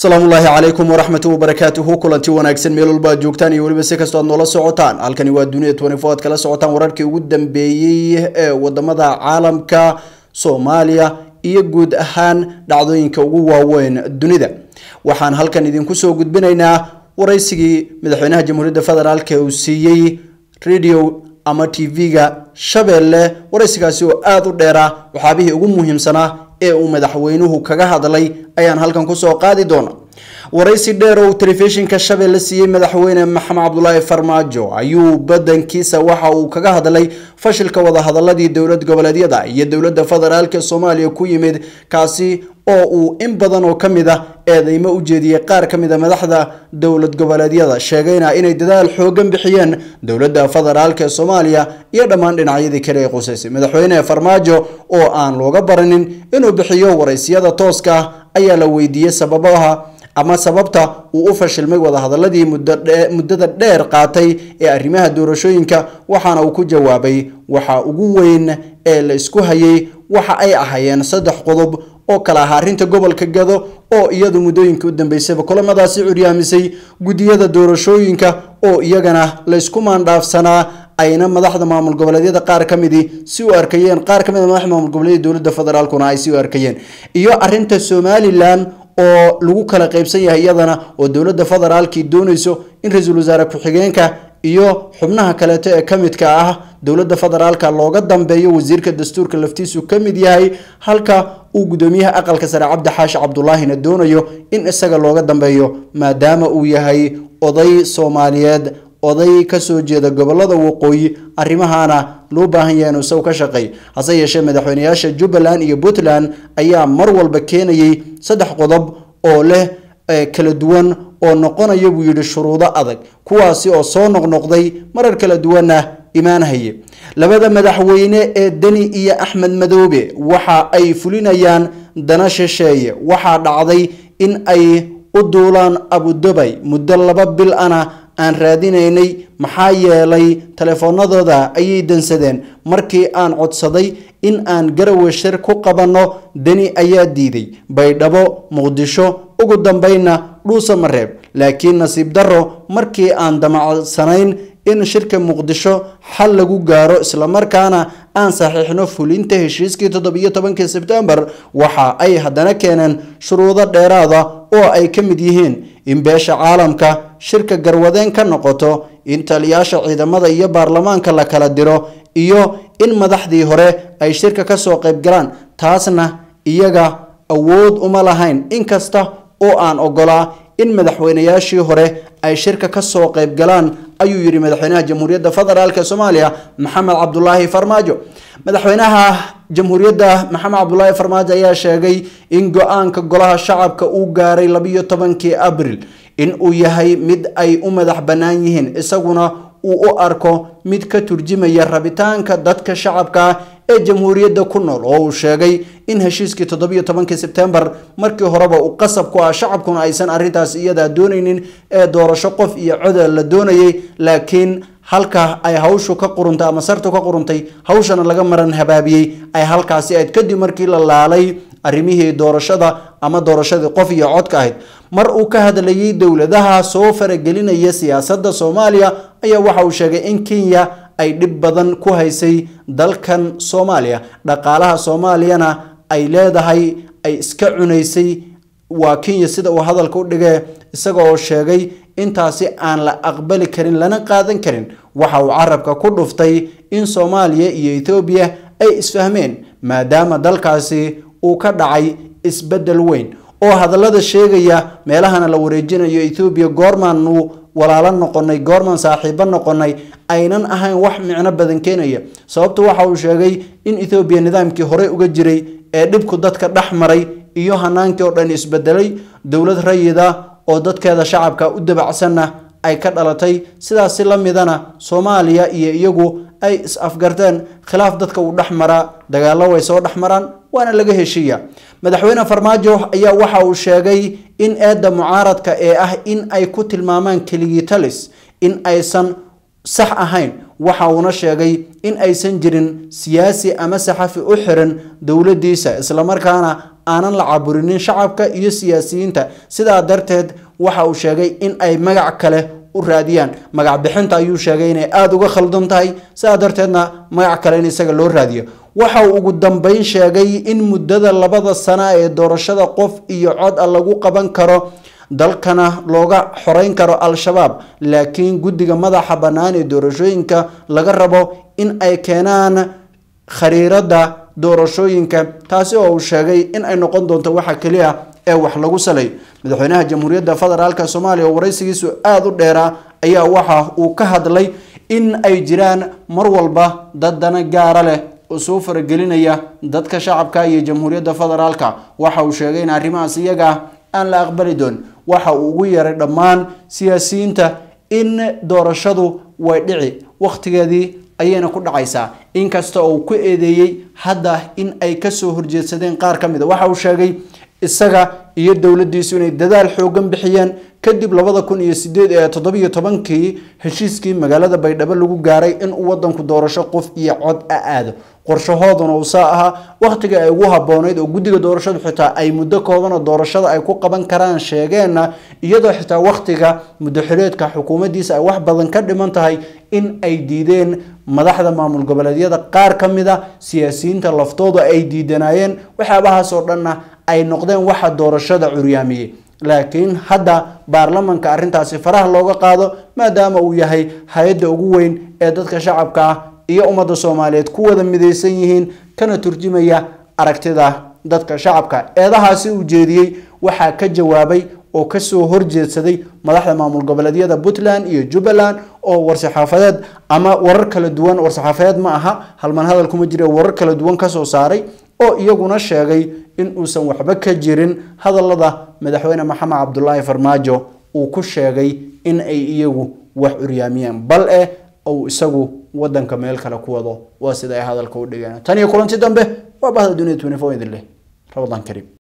asalaamu ullaahi calaykum waraxmatu wabarakaatuhu kulanti wanaagsan meel walba aad joogtaan iyo weliba si kastoo aad noola socotaan halkani waa dunida twenty four aad kala socotaan wararkii ugu dambeeyey ee wadamada caalamka soomaaliya iyo guud ahaan dhacdooyinka ugu waaweyn dunida waxaan halkan idinku soo gudbinaynaa waraysigii madaxweynaha jamhuuriyadda federaalk uu siiyey radio ama tv-ga shabeelle waraysigaasi oo aada u dheera waxaabihii ugu muhiimsanaa ee uu madaxweynuhu kaga hadlay ayaan halkan kusoo qaadi doona waraysi dheer oo uu telefishinka shabeelle siiyey madaxweyne maxamed cabdulaahi farmaajo ayuu badankiisa waxa uu kaga hadlay fashilka wadahadaladii dowlad goboleedyada iyo dowladda federaalk soomaaliya ku yimid kaasi oo uu in badan oo kamid a eedeymo u jeediyey qaar ka mid a madaxda dowlad goboleedyada sheegayna inay dadaal xoogan bixiyeen dowladda federaalk ee soomaaliya iyo dhammaan dhinacyadii kale ee qusaysay madaxweyne farmaajo oo aan looga baranin inuu bixiyo waraysiyada tooska ah ayaa la weydiiyey sababaha ama sababta uu u fashilmay wadahadaladii muddada dheer qaatay ee arrimaha doorashooyinka waxaana uu ku jawaabay waxa ugu weyn ee la isku hayay waxa ay ahaayeen saddex qodob oo kala ahaa arrinta gobolka gado oo iyadu muddooyinka u dambeysayba kulamadaasi curyaamisay guddiyada doorashooyinka oo iyagana laysku maandhaafsanaa ayna madaxda maamul goboleedyada qaar ka midii si u arkayeen qaar ka mid a madaxda maamul goboleedyada dowladda federaalkuna ay si u arkayeen iyo arrinta somalilan oo lagu kala qaybsan yahay iyadana oo dowladda federaalkii doonayso in ra-iisul wasaare ku-xigeenka iyo xubnaha kaleeto ee ka midka ah dowladda federaalka looga dambeeyo wasiirka dastuurka laftiisu ka mid yahay halka uu guddoomiyaha aqalka sare cabdi xaashi cabdulaahina doonayo in isaga looga dambeeyo maadaama uu yahay oday soomaaliyeed oday kasoo jeeda gobolada waqooyi arrimahana loo baahan yahay inuu isagu ka shaqeey hase yeeshee madaxweyneyaasha jubbaland iyo puntland ayaa mar walba keenayay saddex qodob oo leh kala duwan oo noqonaya buu yidhi shuruudo adag kuwaasi oo soo noqnoqday marar kala duwanna imaanhaye labada madaxweyne ee deni iyo axmed madoobe waxa ay fulinayaan dana shisheeye waxaa dhacday in ay u duulaan abudabay muddo laba bil ana aan raadinaynay maxaa yeelay telefoonadooda ayay dansadeen markii aan codsaday in aan garawe shir ku qabanno deni ayaa diiday baydhabo muqdisho ugu dambeynna dhuusa mareeb laakiin nasiib darro markii aan damacsanayn in shirka muqdisho xal lagu gaaro islamarkaana aan saxiixno fulinta heshiiskii toddobiyo tobankii sebtembar waxa ay haddana keeneen shuruudo dheeraada oo ay ka mid yihiin in beesha caalamka shirka garwadeen ka noqoto in taliyaasha ciidamada iyo baarlamaanka la kala diro iyo in madaxdii hore ay shirka kasoo qaybgalaan taasna iyaga awood uma lahayn inkasta oo aan ogolaa in madaxweyneyaashii hore ay shirka kasoo qaybgalaan ayuu yidhi madaxweynaha jamhuuriyadda federaalk ee soomaaliya maxamed cabdulaahi farmaajo madaxweynaha jamhuuriyadda maxamed cabdulaahi farmaajo ayaa sheegay in go-aanka golaha shacabka uu gaaray labiyo tobankii abril in uu yahay mid ay u madax bannaan yihiin isaguna uu u arko mid ka turjimaya rabitaanka dadka shacabka ee jamhuuriyadda ku nool oo uu sheegay in heshiiskii toddobiyo tobankii sebtembar markii horeba uu qasab ku ah shacabkuna aysan arrintaas iyadaa doonaynin ee doorasho qof iyo coda la doonayay laakiin halka ay hawshu ka quruntay ama sartu ka quruntay hawshana laga maran habaabiyey ay halkaasi ayd kadib markii la laalay arrimihii doorashada ama doorashadii qof iyo codka ahayd mar uu ka hadlayay dowladaha soo faragelinaya siyaasadda soomaaliya ayaa waxa uu sheegay in kenya ay dhib badan ku haysay dalkan soomaaliya dhaqaalaha soomaaliyana ay leedahay ay iska cunaysay waa kenya sida uu hadalka u dhigee isaga oo sheegay intaasi aan la aqbali karin lana qaadan karin waxa uu carabka ku dhuftay in soomaaliya iyo ethoobiya ay isfahmeen maadaama dalkaasi uu ka dhacay isbeddel weyn oo hadallada sheegaya meelahana la wareejinayo ethoobiya goormaanu walaalo noqonay goormaan saaxiibo noqonay aynan ahayn wax micno badan keenaya sababtu waxa uu sheegay in ethoobiya nidaamkii horey uga jiray ee dhibku dadka dhex maray iyo hanaankii oo dhan isbedelay dowlad rayida oo dadkeeda shacabka u dabacsanna ay ka dhalatay sidaasi la midana soomaaliya iyo iyagu ay is-afgarteen khilaaf dadka uu dhex maraa dagaallo way soo dhex maraan waana laga heshiiya madaxweyne farmaajo ayaa waxa uu sheegay in eedda mucaaradka ee ah in ay ku tilmaamaan keligii talis in aysan sax ahayn waxa uuna sheegay in aysan jirin siyaasi ama saxafi u xiran dowladiisa islamarkaana aanan la caburinin shacabka iyo siyaasiyiinta sidaa darteed waxa uu sheegay in ay magac kale u raadiyaan magac bixinta ayuu sheegay inay aada uga khaldan tahay sidaa darteedna magac kale in isaga loo raadiyo waxa uu ugu dambeyn sheegay in muddada labada sana ee doorashada qof iyo cod a lagu qaban karo dalkana looga xoreyn karo al-shabaab laakiin guddiga madaxa bannaan ee doorashooyinka laga rabo in ay keenaan khariirada doorashooyinka taasi oo uu sheegay in ay noqon doonto waxa keliya ee wax lagu salay madaxweynaha jamhuuriyadda federaalk soomaaliya oo waraysigiisu aada u dheeraa ayaa waxa uu ka hadlay in ay jiraan mar walba dad dana gaara leh oo soo faragelinaya dadka shacabka iyo jamhuuriyadda federaalka waxa uu sheegay in arrimahaas iyaga ah aan la aqbali doon waxa uu ugu yeeray dhammaan siyaasiyiinta in doorashadu way dhici wakhtigeedii ayayna ku dhacaysaa inkasta oo uu ku eedeeyey hadda in ay kasoo horjeedsadeen qaar ka mid a waxa uu sheegay isaga iyo dowladiisu inay dadaal xoogan bixiyeen kadib labada kun iyo sideed ee toddobiyo tobankii heshiiskii magaalada baydhabo lagu gaaray in uu wadanku doorasho qof iyo cod a aado qorshahooduna uu saa ahaa wakhtiga ay ugu habooneyd oo guddiga doorashadu xitaa ay muddo kooban oo doorashada ay ku qaban karaan sheegeenna iyadoo xitaa wakhtiga muddo xileedka xukuumaddiisa ay wax badan ka dhiman tahay in ay diideen madaxda maamul goboleedyada qaar ka mid a siyaasiyiinta laftooda ay diidanayeen waxyaabahaas oo dhanna ay noqdeen waxa doorashada curyaamiyey laakiin hadda baarlamanka arrintaasi faraha looga qaado maadaama uu yahay hay-adda ugu weyn ee dadka shacabka ah iyo ummadda soomaaliyeed ku wada midaysan yihiin kana turjumaya aragtida dadka shacabka eedahaasi uu jeediyey waxaa ka jawaabay oo kasoo horjeedsaday madaxda maamul goboleedyada puntland iyo jubbaland oo war-saxaafadeed ama warar kala duwan war-saxaafadeed ma aha halman hadal kuma jira warar kala duwan kasoo saaray oo iyaguna sheegay in uusan waxba ka jirin hadalada madaxweyne maxamed cabdulaahi farmaajo uu ku sheegay in ay iyagu wax curyaamiyeen bal eh ou isagu wadanka meel kale ku wado waa sida ay hadalka u dhigeen tan iyo kulanti dambe waa bahda dunia idin leh rabadaan kariim